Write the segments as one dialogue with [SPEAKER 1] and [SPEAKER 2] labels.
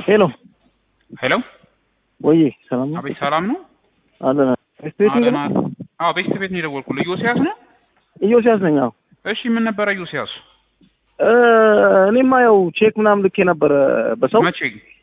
[SPEAKER 1] ሄሎ
[SPEAKER 2] ሄሎ
[SPEAKER 1] ወይ ሰላም ነው?
[SPEAKER 2] አቤት ሰላም ነው
[SPEAKER 1] አለ ስቴት
[SPEAKER 2] አለና አዎ ቤት ቤት ነው የደወልኩልህ ኢዮስያስ ነው
[SPEAKER 1] ኢዮስያስ ነኝ። አዎ
[SPEAKER 2] እሺ ምን ነበረ ኢዮስያስ
[SPEAKER 1] እ እኔማ ያው ቼክ ምናምን ልኬ ነበረ በሰው
[SPEAKER 2] መቼ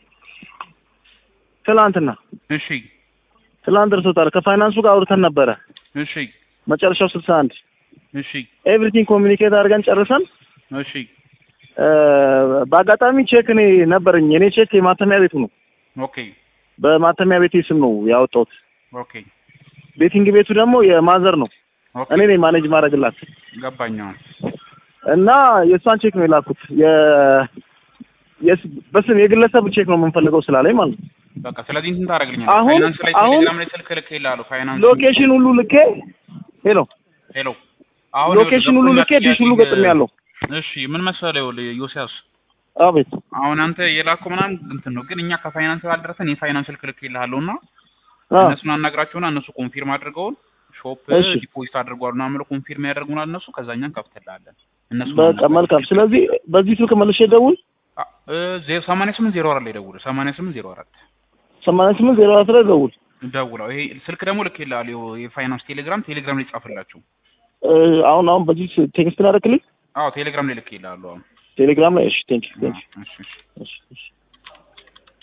[SPEAKER 1] ትላንትና
[SPEAKER 2] እሺ
[SPEAKER 1] ትላንት ደርሶታል። ከፋይናንሱ ጋር አውርተን ነበረ
[SPEAKER 2] እሺ
[SPEAKER 1] መጨረሻው ስልሳ አንድ
[SPEAKER 2] እሺ
[SPEAKER 1] ኤቭሪቲንግ ኮሚኒኬት አድርገን ጨርሰን
[SPEAKER 2] እሺ
[SPEAKER 1] እ በአጋጣሚ ቼክ እኔ ነበረኝ። የኔ ቼክ የማተሚያ ቤቱ ነው።
[SPEAKER 2] ኦኬ
[SPEAKER 1] በማተሚያ ቤቴ ስም ነው ያወጣሁት።
[SPEAKER 2] ኦኬ
[SPEAKER 1] ቤቲንግ ቤቱ ደግሞ የማዘር ነው።
[SPEAKER 2] ኦኬ
[SPEAKER 1] እኔ ነኝ ማኔጅ ማድረግላት
[SPEAKER 2] ገባኝ አሁን
[SPEAKER 1] እና የእሷን ቼክ ነው የላኩት። የ የስ- በስም የግለሰብ ቼክ ነው የምንፈልገው ስላለኝ ማለት ነው።
[SPEAKER 2] በቃ ስለዚህ እንትን ታደርግልኛለህ
[SPEAKER 1] አሁን-
[SPEAKER 2] ፋይናንስ ላይ
[SPEAKER 1] አሁን-
[SPEAKER 2] ቴሌግራም ላይ ስልክ ልክ ይላሉ ፋይናንስ
[SPEAKER 1] ሎኬሽን ሁሉ ልኬ ሄሎ
[SPEAKER 2] ሄሎ አሁን
[SPEAKER 1] ሎኬሽን ሁሉ ልኬ ዲሽ ሁሉ ገጥም ያለው
[SPEAKER 2] እሺ ምን መሰለህ ይኸውልህ ኢዮስያስ
[SPEAKER 1] አቤት
[SPEAKER 2] አሁን አንተ የላከው ምናምን እንትን ነው ግን እኛ ከፋይናንስ ባልደረሰን የፋይናንስ ስልክ ልክ ይልሃለሁ እና
[SPEAKER 1] አ
[SPEAKER 2] እነሱን አናግራቸውና እነሱ ኮንፊርም አድርገውን ሾፕ
[SPEAKER 1] እሺ።
[SPEAKER 2] ዲፖዚት አድርጓል ምናምን ብለው ኮንፊርም ያደርጉናል እነሱ ከዛ እኛን ከፍትልሃለን እነሱ
[SPEAKER 1] በቃ መልካም። ስለዚህ በዚህ ስልክ መልሼ ደውል
[SPEAKER 2] ሰማንያ ስምንት ዜሮ አራት ላይ ደውል ሰማንያ ስምንት ዜሮ አራት
[SPEAKER 1] ሰማንያ ስምንት ዜሮ አራት ላይ ደውል።
[SPEAKER 2] ደውለው ይሄ ስልክ ደግሞ ልክ ይልሃል የፋይናንስ ቴሌግራም ቴሌግራም ላይ ጻፍላችሁ
[SPEAKER 1] እ አሁን አሁን በዚህ ቴክስት ላደርግልኝ
[SPEAKER 2] አዎ ቴሌግራም ላይ ልክ ይልሃሉ አሁን
[SPEAKER 1] ቴሌግራም ላይ እሺ ቴንክ ቴንክ
[SPEAKER 2] እሺ እሺ
[SPEAKER 1] እሺ እሺ